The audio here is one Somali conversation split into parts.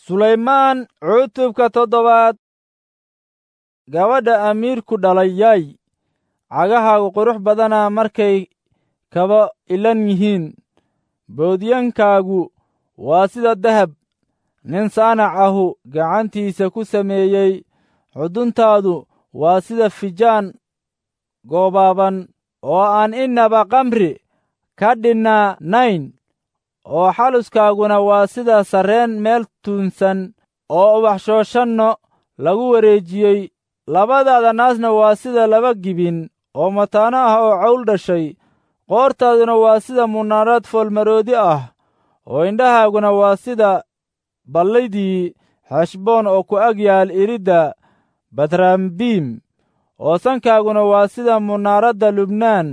sulaymaan cutubka toddobaad gabadha amiirku dhalay yaay cagahaagu qurux badana markay kaba ilan yihiin boodyankaagu waa sida dahab nin saanac ahu gacantiisa ku sameeyey xuduntaadu waa sida fijaan goobaaban oo aan innaba kamri ka dhinnaanayn oo xaluskaaguna waa sida sarreen meel tuunsan oo ubaxshooshanno lagu wareejiyey labadaada naasna waa sida laba gibin oo mataano ah oo cawl dhashay qoortaaduna waa sida munaarad foolmaroodi ah oo indhahaaguna waa sida ballaydii xeshboon oo ku ag yaal iridda batraambiim oo sankaaguna waa sida munaaradda lubnaan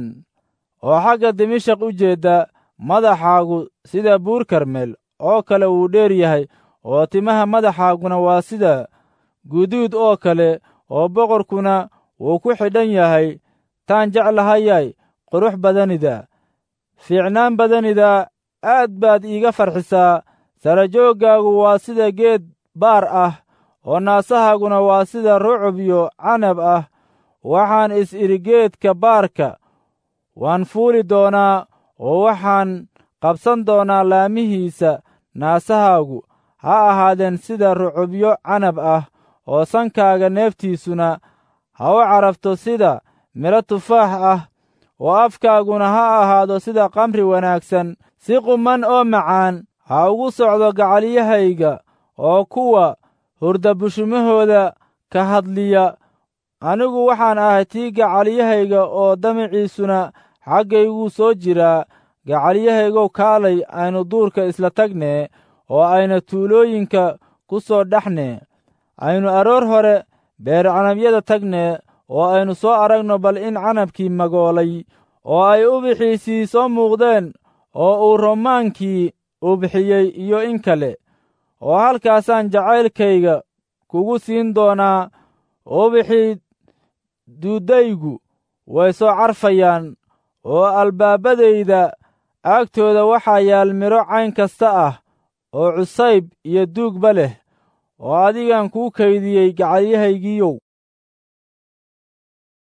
oo xagga dimashaq u jeedda madaxaagu sida buur karmel oo kale wuu dheer yahay oo timaha madaxaaguna waa sida guduud oo kale oo boqorkuna wuu ku xidhan yahay taan jeclahayay qurux badanida fiicnaan badanida aad baad iiga farxisaa sarajooggaagu waa sida geed baar ah oo naasahaaguna waa sida rucub iyo canab ah waxaan is idhi geedka baarka waan fuuli doonaa oo waxaan qabsan doonaa laamihiisa naasahaagu ha ahaadeen sida rucubyo canab ah oo sankaaga neeftiisuna ha u carabto sida midho tufaax ah oo afkaaguna ha ahaado sida kamri wanaagsan si quman oo macaan ha ugu socdo gacalyahayga oo kuwa hurdabushumahooda ka hadliya anigu waxaan ahay tii gacalyahayga oo damaciisuna xaggayguu soo jiraa gacalyahaygow kaalay aynu duurka isla tagnee oo ayna tuulooyinka ku soo dhexnee aynu aroor hore beer canabyada tagnee oo aynu soo aragno bal in canabkii magoolay oo ay ubixiisii soo muuqdeen oo uu romaankii ubixiyey iyo in kale oo halkaasaan jacaylkayga kugu siin doonaa ubixii duuddaygu way soo carfayaan oo albaabadayda agtooda waxaa yaal midho cayn kasta ah oo cusayb iyo duugba leh oo adigan kuu kaydiyey gacalyahaygiiyow